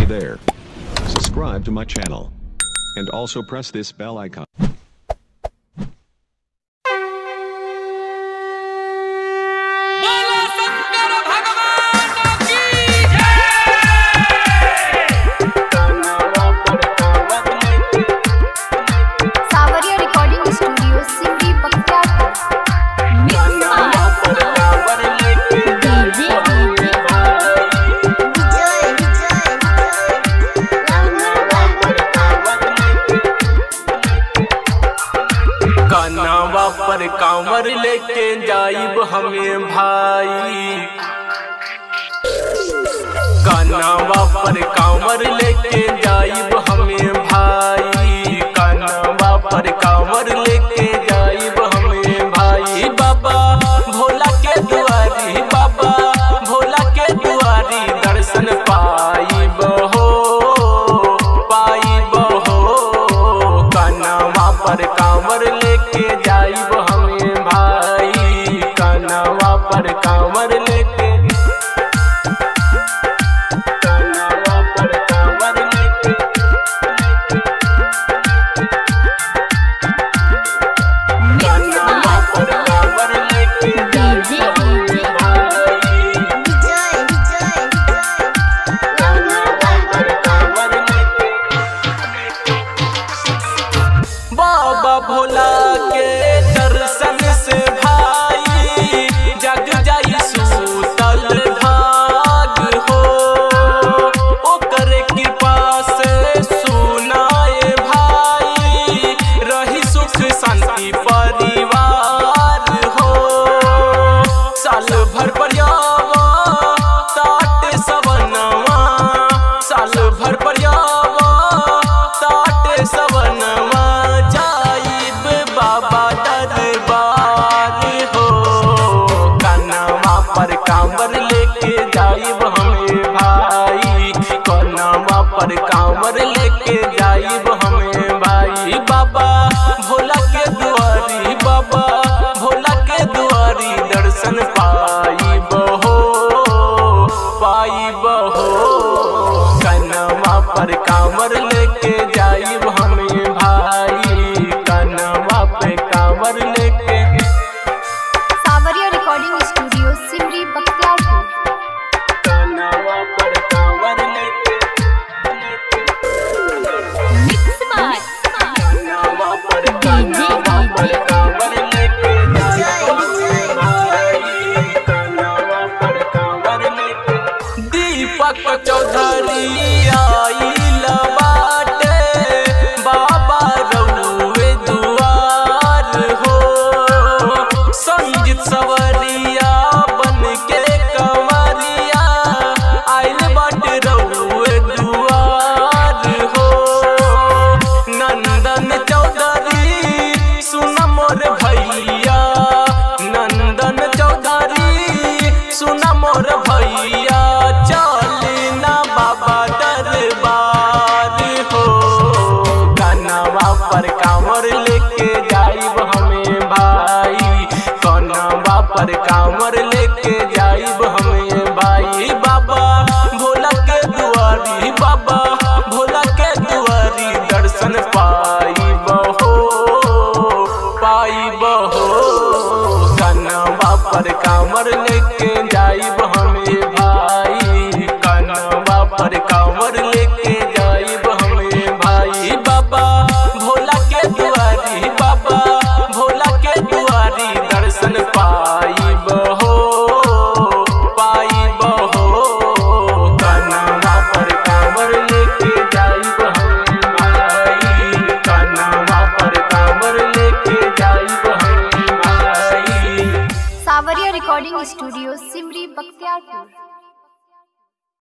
Hey there. Subscribe to my channel. And also press this bell icon. बोलो शंकर भगवान की Sawariya recording studio Simri Bakhtiyarpur Vijay कानावा पर कांवर लेके जाइब हमें भाई कानावा पर कांवर लेके जाइब हमें भाई कानावा पर कांवर लेके जाइब हमें भाई बाबा भोला के दुआरी बाबा भोला के दुआरी दर्शन पाइब हो पाइब हो कानावा पर कांवर लेके जाइब हमें भाई कानावा पर कांवर लेके कानावा पर कांवर लेके कानावा पर कांवर लेके जाइब हमें भाई विजय विजय बाबा भोला के दर्शन से भाई जग जाई सूतल भाग हो ओकर कृपा से सुनाए भाई रही सुख शांति परिवार हो साल भर परियावा ताट सवनवा साल भर परियावा ताट सवनवा जाइब बाबा दरबार हो कनवा पर कांवर लेके जाइब हमें भाई कनवा पर कांवर लेके जाइब हमें भाई बाबा भोला के दुआरी बाबा भोला के दुआरी दर्शन पाइब हो पाइब हो कनवा पर कांवर लेके जाइब हमें भाई कनवा पे कांवर लेके सावरिया रिकॉर्डिंग स्टूडियो सिमरी बख्तियारपुर कनवा पर कांवर लेके कनवा पर कनवा पर कांवर लेके जाइब भाई कनवा पर कांवर लेके दीपक चौधरी आइल बाटे बाबा रउए दुआर हो संगीत सवरिया बन के कंवरिया आइल बाटे रउए दुआर हो नंदन चौधरी सुन मोर भैया नंदन चौधरी सुन मोर भैया चल ना बाबा दरबार हो कनवा पर कांवर लेके जाइब हमें भाई कनवा पर कांवर लेके जाइब हमें भाई बाबा भोला के दुआरी बाबा भोला के दुआरी दर्शन पाइब हो पाइब हो कनवा पर कांवर लेके जाइब हमें भाई कनवा पर कांवर लेके जाइब हमें भाई बाबा भोला के दुआरी बाबा भोला के दुआरी दर्शन पाइब हो पाइब हो कनवा पर कांवर लेके जाइब हमें भाई कनवा पर कांवर लेके जाइब हमें भाई सावरिया रिकॉर्डिंग स्टूडियो सिमरी बख्तियारपुर